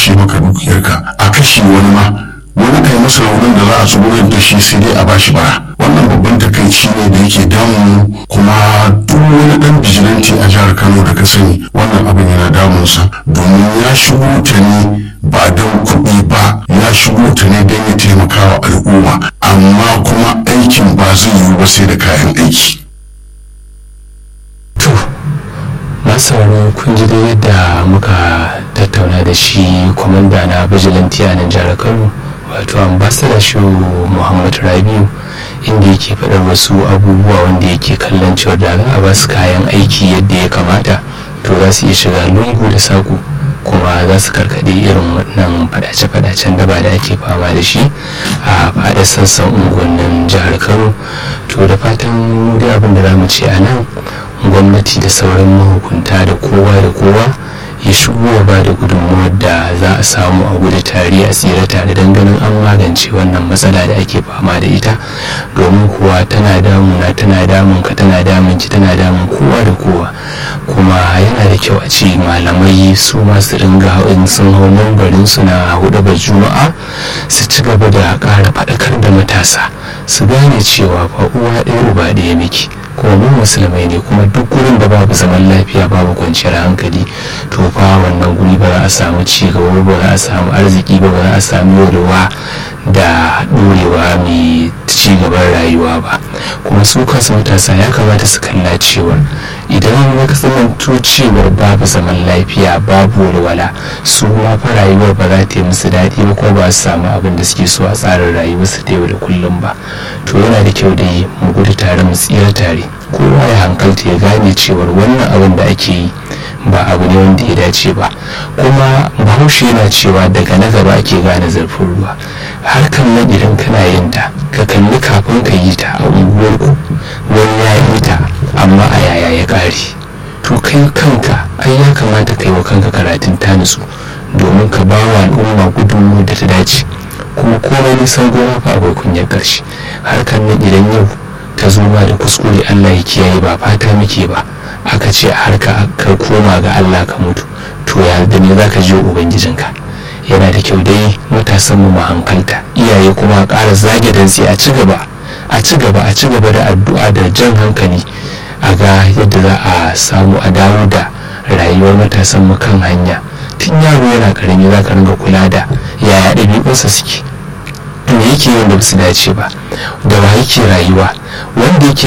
kwashe maka dukiyarka a kashe wani ma wani kai masa raunin da za a tsugurar da shi sai dai a bashi bara wannan babban takaici ne da yake damu kuma duk wani dan bijilanci a jihar kano da ka sani wannan abin yana damunsa domin ya shigo ta ne ba don kuɗi ba ya shigo ta ne don ya taimaka wa al'umma amma kuma aikin ba zai yiwu ba sai da kayan aiki to masu kun ji dai yadda muka tattauna da shi kwamanda na bijilanti a nan jihar kano wato ambassador shi muhammad rabiu inda yake faɗar wasu abubuwa wanda yake kallon cewa da za a ba su kayan aiki yadda ya kamata to za su iya shiga lungu da saƙo kuma za su karkaɗe irin wannan faɗace-faɗacen da ba da ake fama da shi a faɗa sassan unguwannin jihar kano to da fatan dai abin da za mu ce a nan gwamnati da sauran mahukunta da kowa da kowa ya shigo ya ba da gudunmuwar da za a samu a gudu tare a tsira tare don ganin an magance wannan matsala da ake fama da ita domin kuwa tana damuna tana damun ka tana damun ki tana damun kowa da kowa kuma yana da kyau a ce malamai su masu ringa in sun hau mambarin su na hudu ba juma'a su ci gaba da ƙara faɗakar da matasa su gane cewa ba uwa ɗaya uba ɗaya miki kuma mu musulmai ne kuma duk gurin da babu zaman lafiya babu kwanciyar hankali to fa wannan guri ba za a samu ci gaba ba za a samu arziki ba ba za a samu yorewa da ɗorewa mai ci gaban rayuwa ba kuma su kansu matasa ya kamata su kalla cewa idan ya kasanto cewar babu zaman lafiya babu walwala su ma fa rayuwar ba za ta yi musu daɗi ba ko ba su samu abin da suke so a tsarin rayuwarsu ta yau da kullum ba to yana da kyau da yi mu gudu tare mu tsira tare kowa ya hankalta ya gane cewar wannan abin da ake yi ba abu ne wanda ya dace ba kuma bahaushe yana cewa daga na gaba ake gane zurfin ruwa harkan nan idan kana yin ta ka kalli kafin ka yi ta a unguwarku wani ya yi ta amma a yaya ya ƙare to kai kanka ai ya kamata ka yi wa kanka karatun ta nutsu domin ka ba wa al'umma gudunmu da ta dace kuma komai nisan gona fa akwai kunyar ƙarshe harkan nan idan yau ta zo ma da kuskure allah ya kiyaye ba fata muke ba aka ce a harka ka koma ga Allah ka mutu to ya da me za ka je ubangijinka yana da kyau dai matasan mu hankalta iyaye kuma a ƙara zage dantse a ci gaba a ci gaba a ci gaba da addu'a da jan hankali a ga yadda za a samu a dawo da rayuwar matasan mu kan hanya tun yaro yana karami za ka ringa kula da yaya ɗabi'unsa suke me yake yin da su dace ba da wa yake rayuwa wanda yake